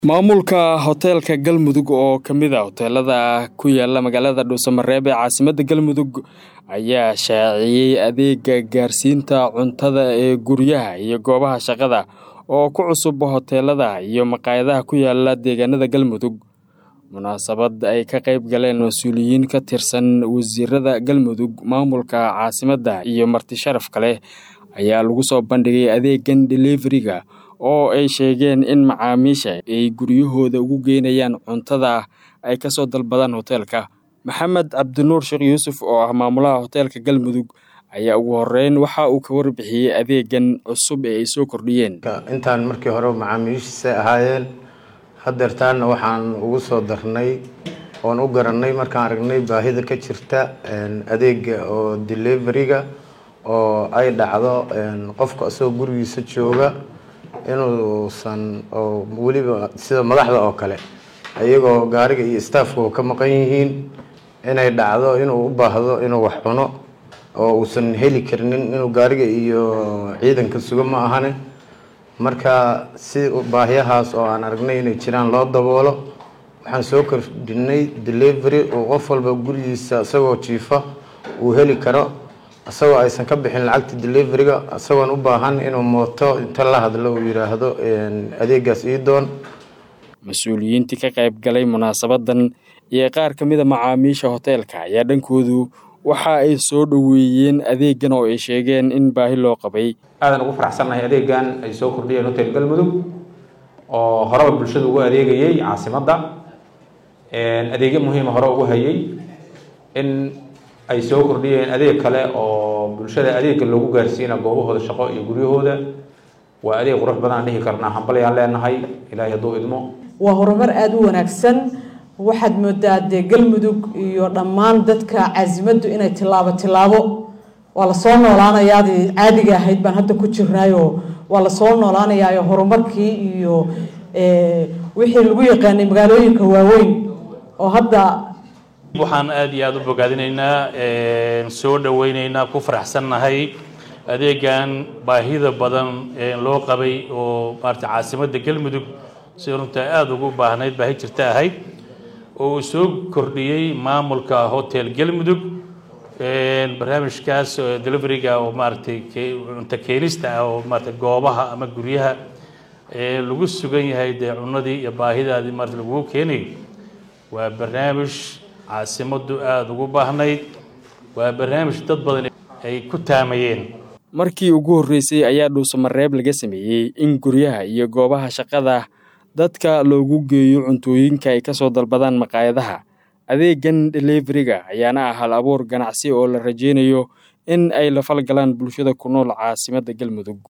maamulka hoteelka galmudug oo ka mid a hoteelada ku yaala magaalada dhuusamareeb ee caasimadda galmudug ayaa shaaciyey adeega gaarsiinta cuntada ee guryaha iyo goobaha shaqada oo ku cusub hoteelada iyo maqaayadaha ku yaala deegaanada galmudug munaasabad ay ka qayb galeen mas-uuliyiin ka tirsan wasiirada galmudug maamulka caasimadda iyo marti sharaf kale ayaa lagu soo bandhigay adeegan deliveriga oo ay sheegeen in macaamiisha ay guryahooda ugu geynayaan cuntada ay ka soo dalbadaan hoteelka maxamed cabdinuur sheekh yuusuf oo ah maamulaha hoteelka galmudug ayaa ugu horeyn waxa uu ka warbixiyey adeegan cusub ee ay soo kordhiyeen intaan markii hore macaamiishiisa ahaayeen hadeertaana waxaan ugu soo darnay oon u garanay markaan aragnay baahida ka jirta adeega oo deliveriga oo ay dhacdo qofka isagoo gurigiisa jooga inuusan oo weliba sida madaxda oo kale iyagoo gaariga iyo staafka ka maqan yihiin inay dhacdo inuu u baahdo inuu wax cuno oo uusan heli karinin inuu gaariga iyo ciidanka sugo ma ahane marka si baahiyahaas oo aan aragnay inay jiraan loo daboolo waxaan soo kordhinay delivery uu qof walba gurigiisa isagoo jiifa uu heli karo isagoo aysan ka bixin lacagta deliveriga isagoon u baahan inuu mooto inta la hadlo uu yidhaahdo adeegaas ii doon mas-uuliyiintii ka qayb galay munaasabadan iyo qaar ka mida macaamiisha hoteelka ayaa dhankoodu waxa ay soo dhoweeyeen adeegan oo ay sheegeen in baahi loo qabay aadan ugu faraxsannahay adeegan ay soo kordhiyeen hotel galmudug oo horeba bulshada ugu adeegayay caasimadda adeegyo muhiima hore ugu hayay in ay soo kordhiyeen adeeg kale oo bulshada adeega loogu gaarsiina goobahooda shaqo iyo guryahooda waa adeeg qurux badan dhihi karnaa hambalyaan leenahay ilaahay hadduu idmo waa horumar aada u wanaagsan waxaad moodaa dee galmudug iyo dhammaan dadka casimaddu inay tilaabo tilaabo waa lasoo noolaanayaadii caadiga ahayd baan hadda ku jirnaayo waa lasoo noolaanayaayo horumarkii iyo wixii lagu yaqaanay magaalooyinka waaweyn oo hadda waxaan aada iyo aada u bogaadinaynaa soo dhaweyneynaa ku faraxsannahay adeegan baahida badan loo qabay oo maarata caasimadda galmudug si runta aada ugu baahnayd baahi jirta ahayd oo uu soo kordhiyey maamulka hotel galmudug barnaamijkaas deliveriga oo maaratay cunto keenista ah oo maarata goobaha ama guryaha lagu sugan yahay dee cunadii iyo baahidaadii maarata lagugu keenayo waa barnaamij caasimaddu aada ugu baahnayd waa barnaamij dad badan ay ku taamayeen markii ugu horreysay ayaa dhuusamareeb laga sameeyey in guryaha iyo goobaha shaqada dadka loogu geeyo cuntooyinka ay ka soo dalbadaan maqaayadaha adeegan deliveriga ayaana ah hal abuur ganacsi oo la rajeynayo in ay la falgalaan bulshada ku nool caasimadda galmudug